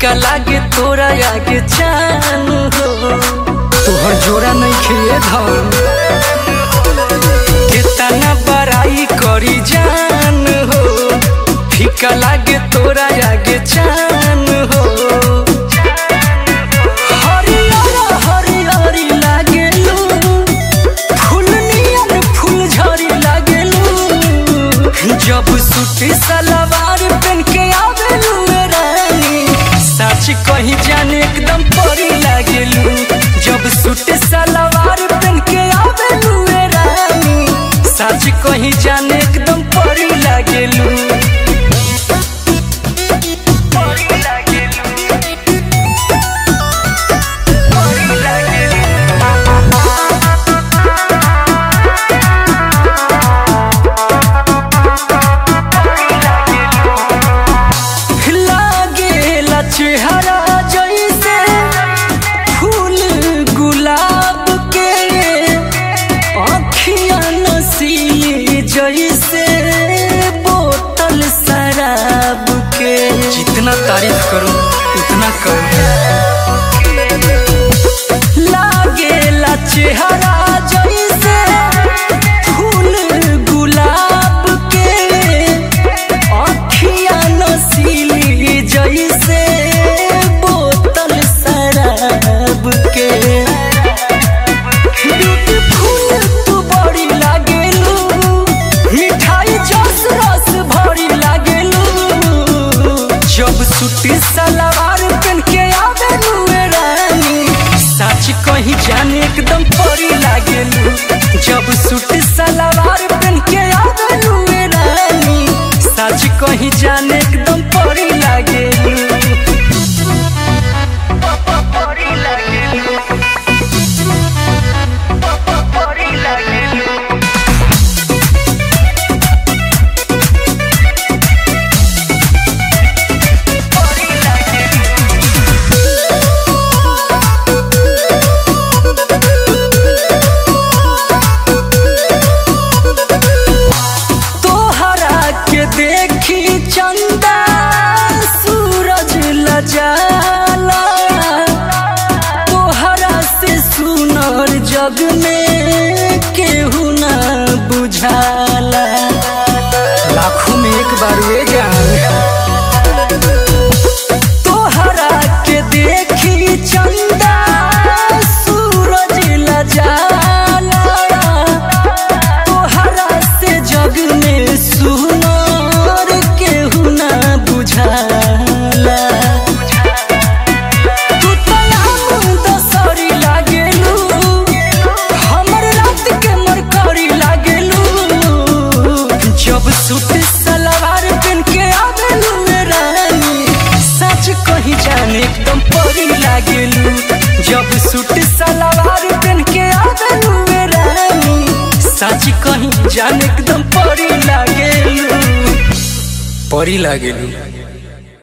फीका लागे तोरा आगे चान हो तोहर जोड़ा नहीं खेए धन कितना बड़ाई करी जान हो फीका लागे तोरा आगे चान हो हरियर हरियर लागेलू फूल नियर फूल झड़ी लागेलू जब सूटी सलवार पहन के आवेलू ए रानी सच कहीं जाने एकदम परी लागेलू जब सूटी सलवार पहन के आवेलू ए रानी सच कहीं जाने एकदम परी लागेलू परी लागेलू परी लागेलू लागेला चेहरा जैसे फूल गुलाब के अखियां नसीली जैसे बोतल शराब के जितना तारीफ करूं उतना कम लागेला चेहरा जैसे फूल गुलाब के अखियां नसीली जैसे बोतल शराब के ब्यूटीफुल तू बड़ी लागेलू मिठाई जस रस भरी लागेलू जब सूटी सलवार पहन के आवेलू ए रानी सच कहीं जाने एकदम परी लागेलू जब सूटी सलवार पहन के आवेलू ए रानी सच कहीं जाने एकदम परी लागेलू परी लागेलू परी लागेलू तोहरा के देखी चंदा सूरज लजाला तोहरा से सुनर जग में केहू ना बुझाला लाखों में एक बार वे जान तोहरा के देखी चंदा सूरज लजाला तोहरा से जग में सुनर केहू ना बुझाला तू तो आम दसरी लागेलू हमर रात के मरकरी लागेलू जब सूट सलवार पहन के आवेलू ए रानी सच कहीं जाने एकदम परी लागेलू जब सूट सलवार पहन के आवेलू ए रानी सच कहीं जाने एकदम परी लागेलू परी लागेलू